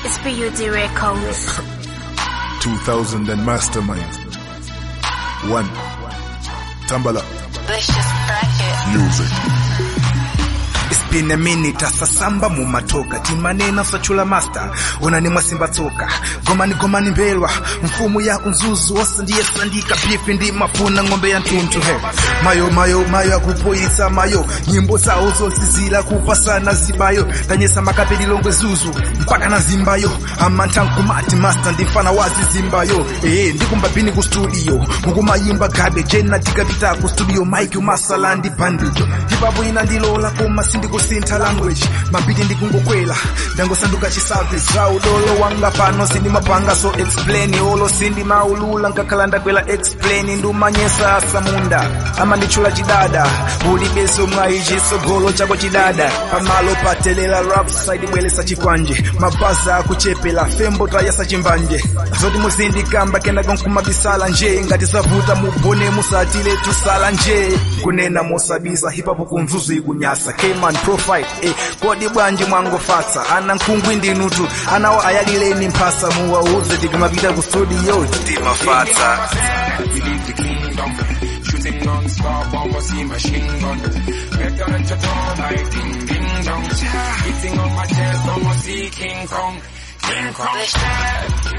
It's BUD Records. 2000 and Mastermind. One. Tambala. Let's just crack it. Music. It's been a minute asasamba mumatoka timanena sachula master onani mwasimba tsoka gomani gomani mbelwa mfumu ya unzuzu wose ndiye sandika bifi ndi mafuna ng'ombe ya ntuntu he mayo mayo mayo akupoyisa mayo nyimbo zawo zosizila kupasana zibayo tanyesa makapeli longwe zuzu mpaka na zimbayo amantankumati master ndifana wazi zimbayo ee ndikumbabini ku studio mukumayimba gabe jena tikapita ku studio mike umasala ndi bandijo hipapo ina ndilola koma sindikusintha language mabiti ndikungokwela ndangosanduka chisavis za udolo wanga pano sindimapanga so explain olo sindimaulula nkakhala ndakwela explain ndumanyesa asamunda amanditchula chidada ulibeso mwayi chisogolo chako chidada pamalo patelela rap side bwelesa chikwanje mabaza akuchepela fembo tayasa chimbanje zoti muzindikamba kenako nkumabisala nje ngati zavuta mubone musatile tusala nje kunena mosabisa hipapo kumzuzu ikunyasa Cayman profile eh, kodi bwanji mwangofatsa ana nkhungwi ndinutu anawo ayalileni mphasa muwauze tikamapita ku studio timafatsa We leave the kingdom. Shooting non-stop, bombers machine gun. Better than your door like ding ding dong. Hitting on my chest, almost see King Kong. King Kong.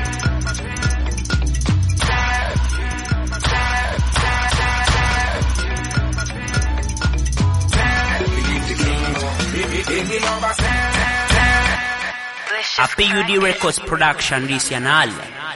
We leave the kingdom. In the love I stand. Let's A just crack PUD it. Records production di Sianal.